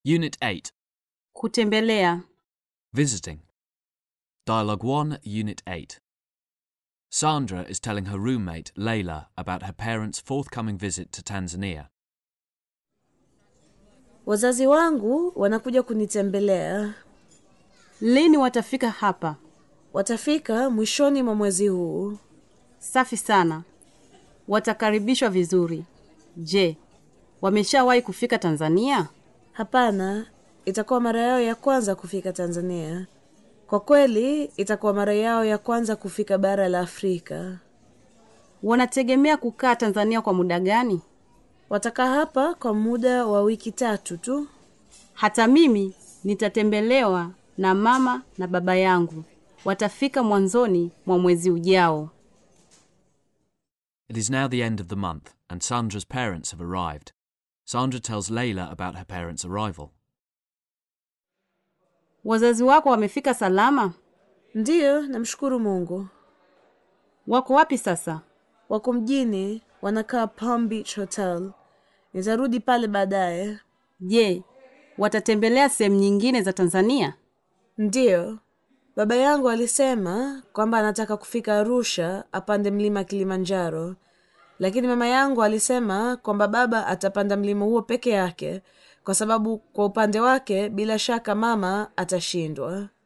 Unit 8 Kutembelea. Visiting. Dialogue 1, Unit 8. Sandra is telling her roommate, Layla, about her parents' forthcoming visit to Tanzania. Wazazi wangu wanakuja kunitembelea. Lini watafika hapa? Watafika mwishoni mwa mwezi huu. Safi sana. Watakaribishwa vizuri. Je, wameshawahi kufika Tanzania? Hapana, itakuwa mara yao ya kwanza kufika Tanzania. Kwa kweli, itakuwa mara yao ya kwanza kufika bara la Afrika. Wanategemea kukaa Tanzania kwa muda gani? Watakaa hapa kwa muda wa wiki tatu tu. Hata mimi nitatembelewa na mama na baba yangu. Watafika mwanzoni mwa mwezi ujao. It is now the end of the month, and Sandra's parents have arrived. Sandra tells Layla about her parents' arrival. Wazazi wako wamefika salama? Ndiyo, namshukuru Mungu. Wako wapi sasa? Wako mjini, wanakaa Palm Beach Hotel. Nitarudi pale baadaye. Je, watatembelea sehemu nyingine za Tanzania? Ndiyo, baba yangu alisema kwamba anataka kufika Arusha apande mlima Kilimanjaro, lakini mama yangu alisema kwamba baba atapanda mlima huo peke yake, kwa sababu kwa upande wake bila shaka mama atashindwa.